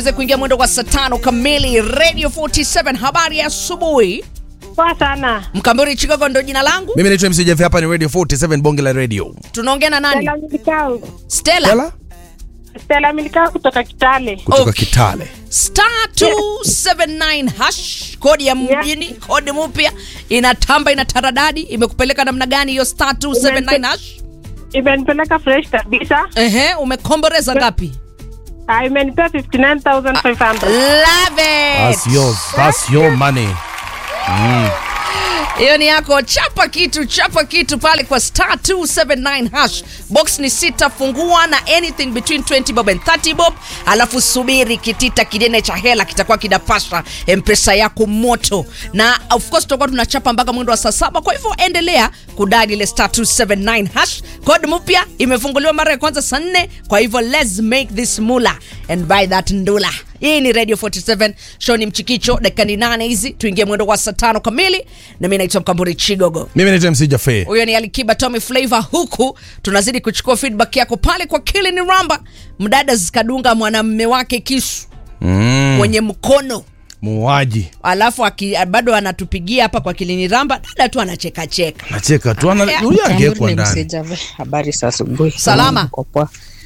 kuingia mwendo wa saa tano kamili radio 47 habari ya asubuhi Poa sana. mkamburi chigogo ndo jina langu mimi naitwa MC Jeff, hapa ni radio 47 bonge la radio tunaongea na nani Stella Milikau. stella Stella Stella Milikau kutoka Kitale. kutoka Okay. Kitale star 279 hash kodi ya mjini kodi mpya inatamba ina taradadi imekupeleka namna gani hiyo star 279 hash Imenipeleka fresh kabisa. ehe umekomboreza ngapi Ah, imenipea 59500. love it that's yours that's your money hiyo ni yako chapa kitu chapa kitu pale kwa star 279 hash box ni sita fungua na anything between 20 bob and 30 bob alafu subiri kitita kinene cha hela kitakuwa kinapasha mpesa yako moto na of course tutakuwa tunachapa mpaka mwendo wa saa saba kwa hivyo endelea kudadi ile star 279 hash code mpya imefunguliwa mara ya kwanza saa nne kwa hivyo let's make this mula and buy that ndula hii ni radio 47 show ni mchikicho dakika ni nane hizi tuingie mwendo wa saa tano kamili na mi naitwa mkamburi chigogo mimi naitwa MC Jaffe huyo ni alikiba tommy flavor huku tunazidi kuchukua feedback yako pale kwa kili ni ramba mdada zikadunga mwanamme wake kisu mm. kwenye mkono muuaji alafu aki, bado anatupigia hapa kwa kilini ramba dada tu anachekacheka nacheka tu ana Yeah. huyu angekuwa Jambo ni ndani Msijave. Habari za asubuhi. Salama. Niko poa.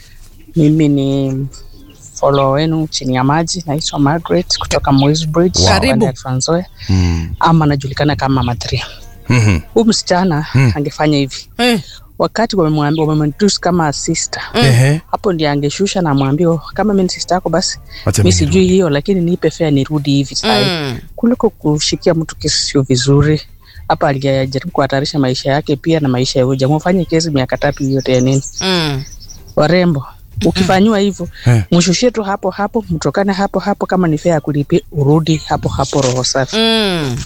Mimi ni follow wenu chini ya maji, naitwa Margaret kutoka Moi's Bridge, Wow. Karibu. Wanda ya Trans Nzoia. mm. ama anajulikana kama Matria. Mhm. Huyu msichana angefanya hivi eh, wakati wamemwambia wamemtusi kama sister Ehe. hapo ndiye angeshusha na mwambie "Oh, kama mimi ni sister yako basi Wacha mi mimi sijui hiyo lakini nipe fea nirudi hivi sasa mm. kuliko kushikia mtu kesi sio vizuri hapa alijaribu kuhatarisha maisha yake pia na maisha ya huyo jamaa ufanye kesi miaka tatu yote ya nini Mm. warembo ukifanyiwa hivyo Eh. mshushie tu hapo hapo mtokane hapo hapo kama ni fea ya kulipia urudi hapo hapo roho safi Mm.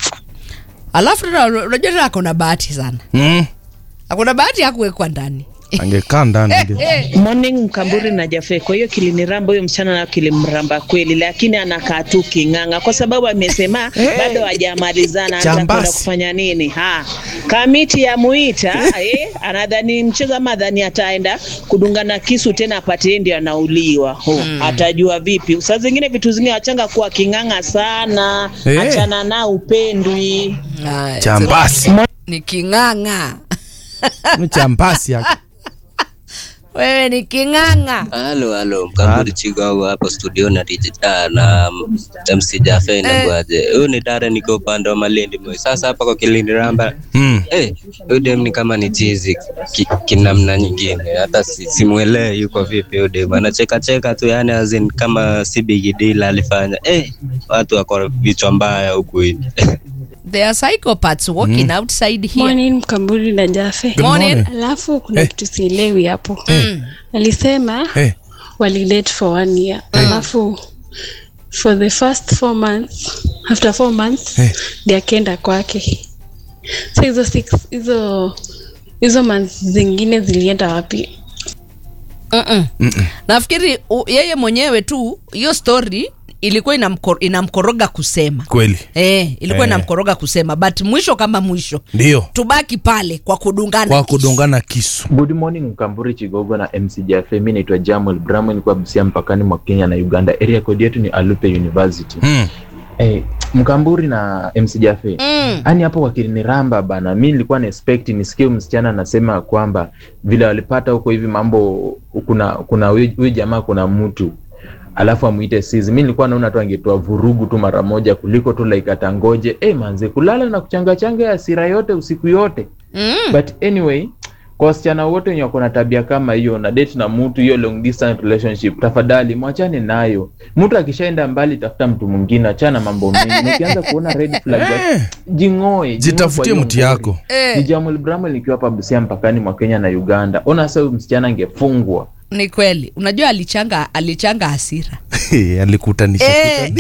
alafu tena unajua tena akona bahati sana Mm. akona bahati ya kuwekwa ndani angekaa ndani ange- eh. Morning Mkamburi na Jafe. Kwa hiyo kiliniramba huyo msichana na kilimramba kweli, lakini anakaa tu king'ang'a kwa sababu amesema bado hajamalizana, atakwenda Jambasi. kufanya nini? Ha, kamiti ya muita eh, anadhani mchezo ama adhani ataenda kudungana kisu tena apate yeye ndio anauliwa. Ho, atajua vipi? Saa zingine vitu zingine wachanga kuwa king'ang'a sana, Eh. achana na upendwi. Haya, chambasi ni king'ang'a ni chambasi yake wewe ni king'ang'a Halo, halo, Mkamburi Chigogo hapa studio na DJ ah, na MC Jaffe inakuaje? Huyu ni Dare, niko upande wa Malindi Moi. Sasa hapa kwa Kilindi Ramba, mm. eh, huyu dem ni kama ni chizi ki, kinamna nyingine, hata si, simuelewe yuko vipi huyu dem, anacheka cheka tu, yani azin kama si big deal alifanya. Eh, watu wako vichwa mbaya huku hivi they are psychopaths walking outside here Morning Mkamburi na Jafe. Good Morning. morning. Alafu kuna Eh. kitu sielewi hapo. Mm. Alisema Eh. walidate for one year. Alafu for the first four months, after four months, Eh. ndiye akaenda kwake. So hizo six hizo hizo months zingine zilienda wapi? Mm-mm. nafikiri u- yeye mwenyewe tu hiyo story ilikuwa inamko, inamkoroga kusema kweli eh, ilikuwa Eh. inamkoroga kusema but mwisho kama mwisho ndio tubaki pale kwa kudungana kwa kisu. kudungana kisu Good morning Mkamburi Chigogo na MC Jafe. Mi naitwa Jamuel Bramwell, nilikuwa Busia mpakani mwa Kenya na Uganda. Area code yetu ni Alupe University. mm. Eh, Mkamburi na MC Jafe. Mm. Yaani hapo wakiliniramba bana, mi nilikuwa na expect nisikie msichana anasema kwamba vile walipata huko hivi mambo, kuna kuna huyu huyu jamaa kuna mtu alafu amuite sizi. Mi nilikuwa naona tu angetoa vurugu tu mara moja kuliko tu like atangoje eh, manze kulala na kuchanga changa ya hasira yote usiku yote Mm. but anyway kwa wasichana wote wenye wako na tabia kama hiyo na date na mtu hiyo long distance relationship tafadhali mwachane nayo mtu akishaenda mbali tafuta mtu mwingine achana mambo mengi ukianza kuona red flag basi Eh, jing'oe jitafutie mti yako ni Jamuel Bramwell nikiwa hapa Busia mpakani mwa Kenya na Uganda ona sasa huyu msichana angefungwa ni kweli unajua alichanga alichanga hasira alikutanisha Eh.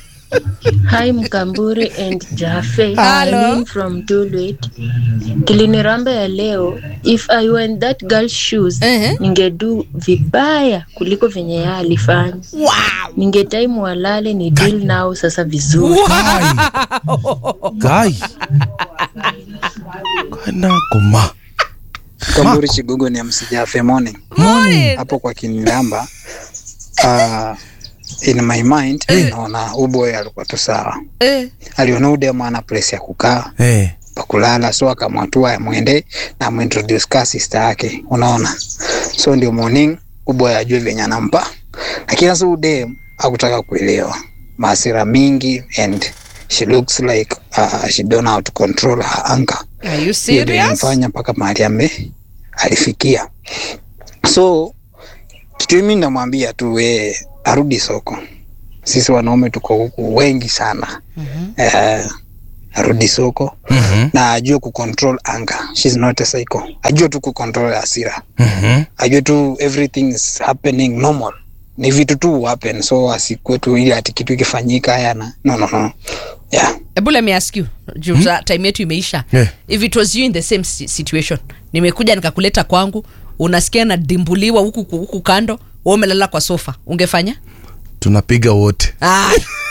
Hi Mkamburi and Jafe. Hello. Arlene from Tulwet. Kiliniramba ya leo, if I were in that girl's shoes, Ehe. ningedu vibaya kuliko venye yeye alifanya. wow. Ningetaimu walale ni deal nao sasa vizuri. gai kana koma Kamburi Chigugu ni msijafe morning Morning. hapo kwa Kinilamba. Uh, in my mind naona uboy alikuwa tu sawa eh. aliona udemo ana place ya kukaa Eh. pakulala so akamwatua amwende na amuintroduce ka sister yake unaona so ndio morning uboy ajue venye anampa lakini sasa udem akutaka kuelewa maasira mingi and she looks like uh, she don't know how to control her anger Are you Hiyo ndio serious? ilimfanya mpaka mahali ame alifikia so kitu mimi namwambia tu we arudi soko sisi wanaume tuko huku wengi sana eh, arudi soko Mhm. na ajue kucontrol anger She's not a psycho ajue tu kucontrol hasira Mhm. ajue tu everything is happening normal ni vitu tu happen so asikue tu ili ati kitu ikifanyika yana no no no yeah Ebu let me ask you juu hmm? time yetu imeisha Yeah. if it was you in the same si- situation nimekuja nikakuleta kwangu unasikia nadimbuliwa huku huku kando wewe umelala kwa sofa ungefanya tunapiga wote ah.